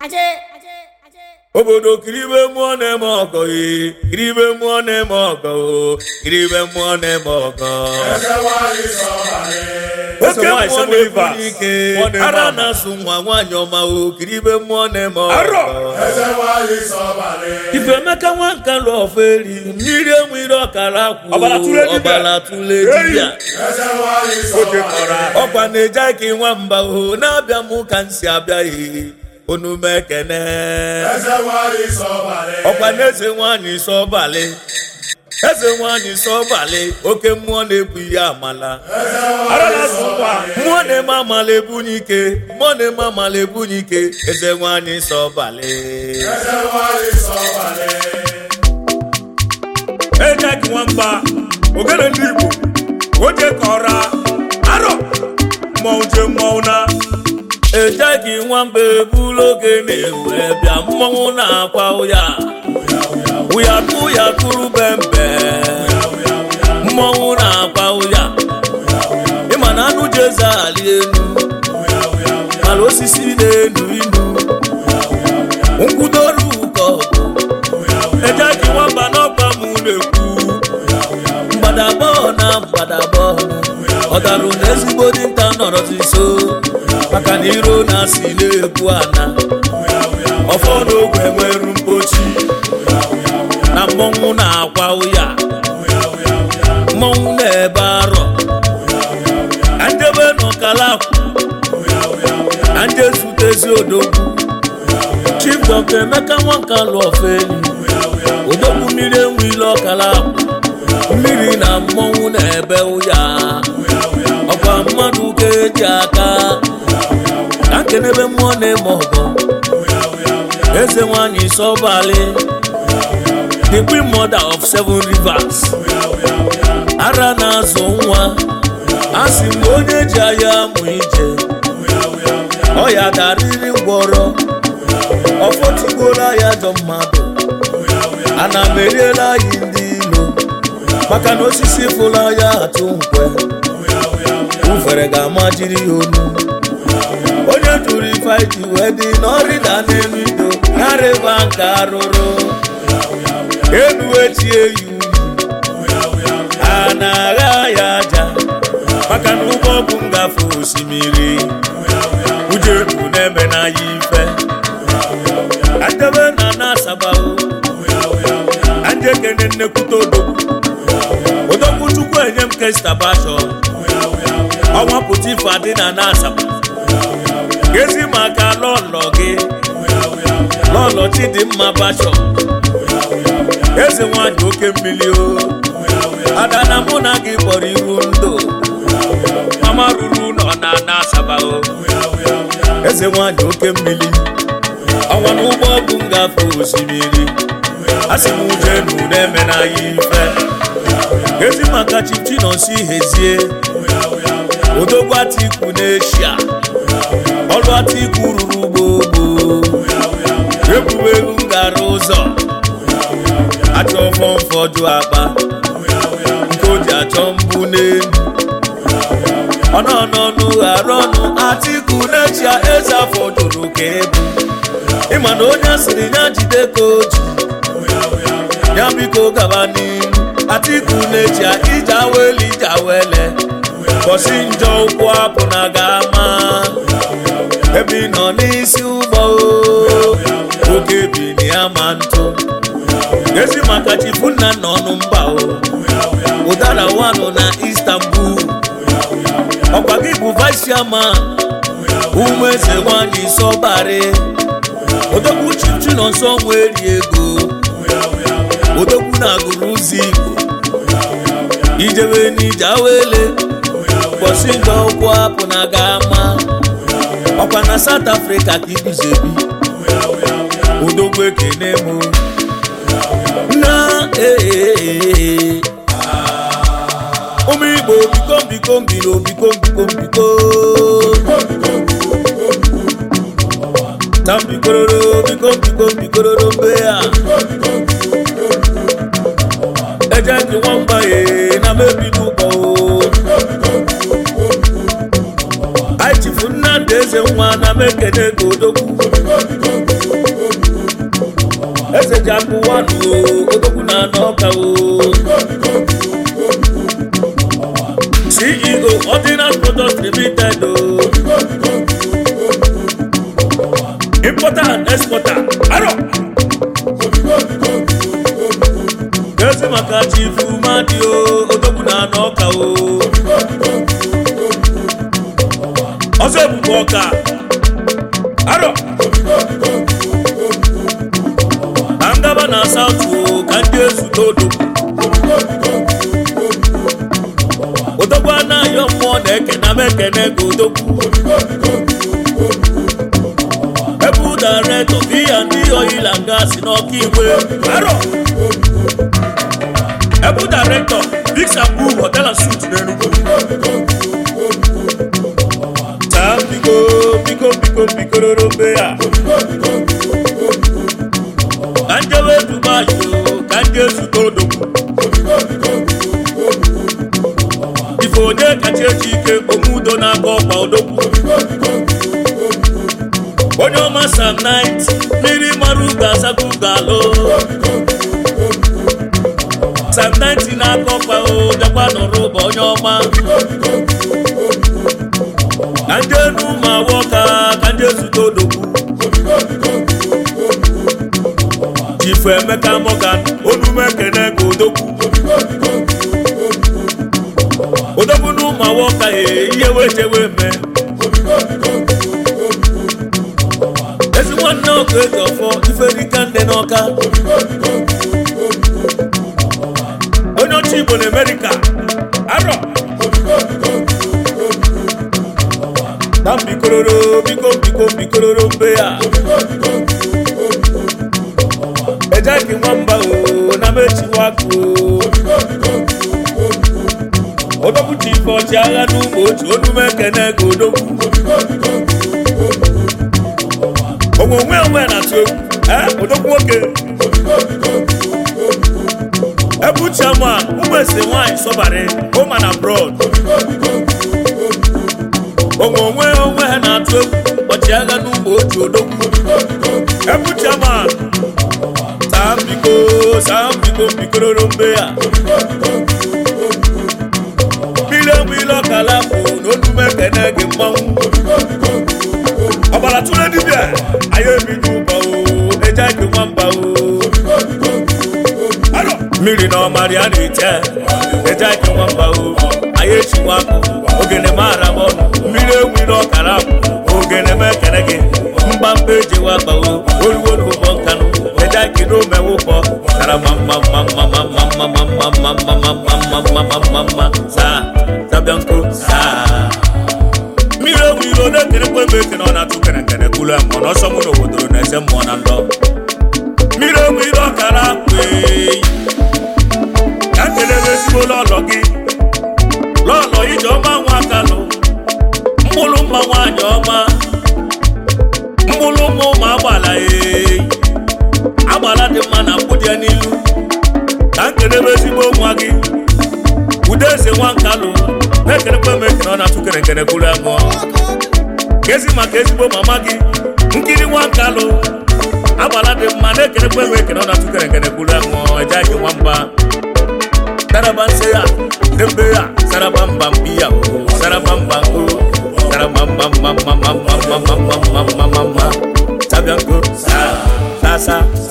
obodo kiribe mmụọ na-eme ọgọ ee kiribe mmụọ na-eme ọgọ o kiribe mmụọ na-eme ọgọ oke mmụọ na-ebu ike ara na-asụ nwa nwaanyị ọma o kiribe mmụọ na-eme ọgọ ifemeka nwa nka lụ ọfọ eri mmiri enwere ọkara akwụ Ọbara tụle dibịa. ọbara tụle dibịa ọkwa na-eje aka nwamba o na-abịa m ka m si abịaghị onume ekene ọkwa na eze nwanyị sọbalị eze nwanyị sọbalị oke mmụọ na-ebu ihe amala ara na-azụ nwa mmụọ na-eme amala ebunye ike mmụọ na-eme amala ebunye ike eze nwanyị sọbalị ejek nwamba ogene ndị igbo oje kọra arọ mmọnwụ je mmọnwụ na ejeghị nwamba ebulu oge na-ewe bịa mmọnwụ na-akwa ụya ụya kụ ya kụrụ bembe mmọnwụ na-akwa ụya ịma na anụ ji eze ali elu mana osisi na-enu inu nkwudoru ụkọ ejeghị nwamba n'ọgba m na-ekwu mgbadabọ na mgbadabọ ọdarụ na ezigbo dinta nọrọzi nso maka na iro na-asị na-ekwu ana ọfọ n'ogwe nweru mpochi na mmọnwụ na-akwa ụya mmọnwụ na-ebe arọ ka njebe n'ọkalakwụ ka nje zutezi odogwu chief dọkta emeka nwanka lụ ọfọ elu odogwu mmiri enwe ile ọkala akwụ mmiri na mmọnwụ na-ebe ụya ọkwa mmadụ ka eji aka ka nkenebe mmụọ na-eme ọgọ eze nwanyị sọbalị the queen mother of seven rivers ara na-azụ nwa a sị m onye ji anya amụ ije ọya darịrị ngwọrọ ọfọtigbuola ya jọ mmadụ ana m eriela anyị ndị ilo maka na osisi fụla ya atụ nkwe ufere ga-ama jiri ya onu onye tụrụ ife ji wee dị n'ọrịda n'elu ido narịba nke arụrụ elu echi eyi a na-agha ya aja maka na ụgbọ bụ ngafe osimiri ujeku na-eme na ya ife adebe na na-asabawo anje kene nnekwute odogwu odogwu chukwu enye m kestabasho ọnwa pụta ife adị na na-asaba gezi maka lọlọ gị lọlọ chidimma basho eze nwanyị oke mmiri o ada na mụ na gị kpọrọ iru ndụ mama ruru nọ na na-asaba o eze nwanyị oke mmiri ọnwa n'ụgbọ bụ ngafe osimiri asị m ujenu na-eme na ya ife ezi maka chichi nọsi hezie odogwu atiku n'eshia ọrụ atiku ruru gbogbo egwuregwu ngara ụzọ achọ fọmfọdụ akpa nke o ji achọ mbụ n'elu ọnọnọnụ ghara ọnụ atiku n'eshia eze afọ jụrụ ka ebu ịma na onye asịrị ya jide ka oji ya biko gaba n'ihu atiku na-eji ije awele ije awele bọsi njọ ụkwụ apụ na ga-ama ebe ị nọ n'isi ụgbọ o, oge bi na ya ma ntụ ezi maka chifu nna nna ọnụ mba o ụdara wanụ na istanbul ọkwa gị bụ vice chairman ụmụ eze nwanyị sọbarị odogwu chichi nọ nsọ nweri ego odogwu na-agụrụ ụzọ igbo ijebe n'ije awele ụbọchị nke ụkwụ apụ na ga-ama ọkwa na south africa ka iguzebi odogwu ekene m na ee ụmụ igbo biko biko mbilo biko biko biko tambikororo biko biko bikororo mbe ya ẹjẹ kí wọn gbà yé na mẹbi dúpọ o. àìtì fún nnamdi eze nwa na mekene godogwu eji akụwanụ odogwu na n'ọka o ceo ordinary product limited o importer and exporter aro ezi maka chifu madi o odogwu na n'ọka o ọzọ ebube ọka aro ka ngaba na saụtụ ka ndị ezute odogwu odogwu anaghị mmụọ na-ekene m ekene ka odogwu ebu daretọ biya ndị oyila nga si n'ọka igwe aro ebu daretọ big sabu hotel and suit n'enugwu taa biko biko biko bikororo mbe ya ka njewe dubai o ka nje zute odogwu ife onye kacha eji ike omudo n'aka ọkwa odogwu onye ọma sam nit mmiri mara ugo asago ugo alụ sam nit n'aka ọkwa o bịakwa nọrọ ụba onye ọma ka ndị enu ma awọ ka ka ndị ezute odogwu chifu emeka morgan onume ekene ka odogwu odogwu na ụmụ awọ ka e ihe wejewe eme ezi nwanne ọkụ eji ọfọ iferika nne n'ọka onye ọcha igbo na amerịka arọ na mbikororo biko biko bikororo mbe ya ejeki nwamba o na mechiwakụ odogwu ji ife ọchịagha n'ụmụ otu onume ekene ka odogwu onwe onwe na-atụ egwu ee odogwu nwoke ebu chairman ụmụ ese nwanyị sọbarị home and abroad onwe onwe onwe ha na-atụ egwu ọchịagha n'ụmụ otu odogwu ebu chairman saa mbiko saa mbiko mbikororo mbe ya mmiri enwe ile ọkala bụ na onume ekene gị mmanwụ ọbara tụrụ dibịa anyị ebido ụba o eje gị nwamba o Aro! mmiri na ọmarị a na-eche eje gị nwamba o anyị echiwa akụ ogene mara m ọnụ mmiri enwe ile ọkara bụ ogene m ekene gị mgbamba ejewa akpa o oruwo n'ụbọ nkanụ eje gị n'omewụkpọ kara ma mma mma mma mma mma mma mma mma mma mma mma mma mma mma mma saa zabianko saa mmiri ewu iro na-ekerekwa ebe ekene ọ na-atụ kerekere kwulu mmụọ n'ọsọ mụ n'obodo na-ese mmụọ na ndọ mmiri ewu iro ọkara akweyi ka kelebe ezigbo lọlọ gị lọlọ ije ọma nwa akalụ mkpụrụ mma nwaanyị ọma mkpụrụ mma ụmụ agbala eyi agbala dị mma na mkpụdị ya n'ilu ka nkelebe ezigbo nwa gị ude eze nwa nkalụ na-ekerekwa m ekene ọ na-atụ kerekere kwuru amụọ kezi maka ezigbo mama gị nkiri nwa nkalụ agbala dị mma na-ekerekwa m ekene ọ na-atụ kerekere kwuru amụọ eje gị nwamba saraba nse ya dembe ya saraba mba mbi ya o saraba mba o saraba mba mba mba mba mba mba mba mba mba mba mba sabịa nko sa sa sa